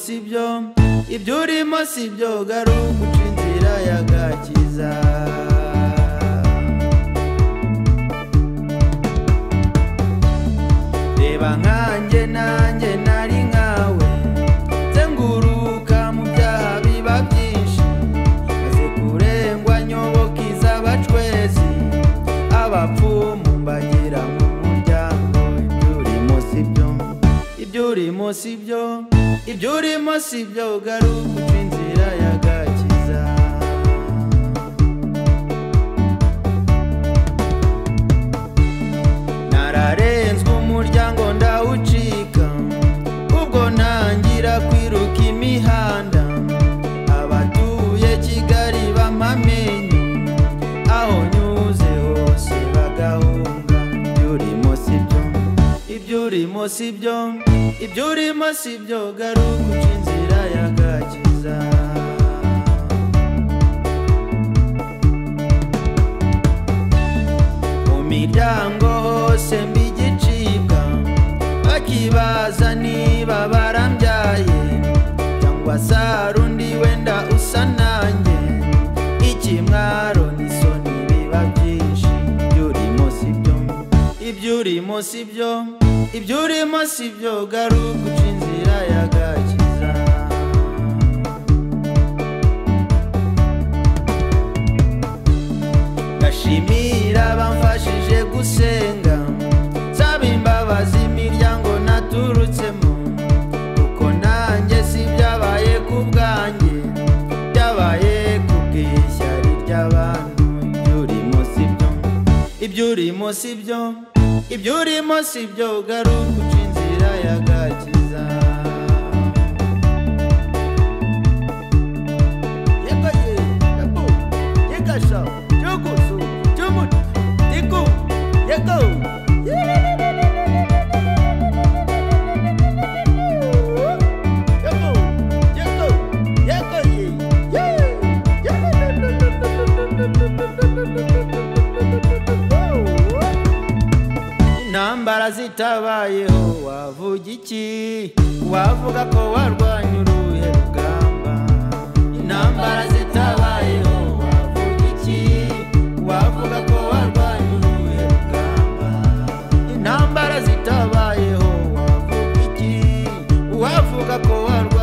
sibyo ibyo urimo sibyo garuka uca inzira y'agakiza reba nkanjye nanjye nari nkawe zenguruka mu byaha biba byinshi maze kurengwa nyoboka iz'abacwezi abapfumu mbagira mu muryango ibyo urimo sibyo ibyo urimo sibyo ibyo urimo sibyo garuka uca inzira y'agakiza nararenzwe umuryango ndawucika ubwo ntangira kwiruka imihanda abatuye kigali bampamenye aho nyuze hose bagahunga ibyo urimo si byo ibyo urimo si byo ibyo urimo si byo garuka uca inzira y'agakiza mu miryango hose mbigicibwa bakibaza niba barambyaye cyangwa sarundi wenda usa nanjye ikimwaro n'isoni biba byinshi ibyo urimo si byo ibyo urimo si byo ibyo urimo si byo garuka uca inzira y'agakiza ndashimira abamfashije gusenga nsaba imbabazi imiryango naturutsemo kuko nanjye si byabaye ku bwanjye byabaye ku bw'ishyari ry'abantu ibyo urimo si byo ibyo urimo si byo ibyo urimo si byo garuka uca inzira y'agakiza yegaye yego yegasha yogoso cyumuti tiku yego yego yego yegaye intambara zitabayeho wavuga iki wavuga ko warwanya uruhe rugamba intambara zitabayeho wavuga iki wavuga ko warwanya uruhe rugamba intambara zitabayeho wavuga iki wavuga ko warwanya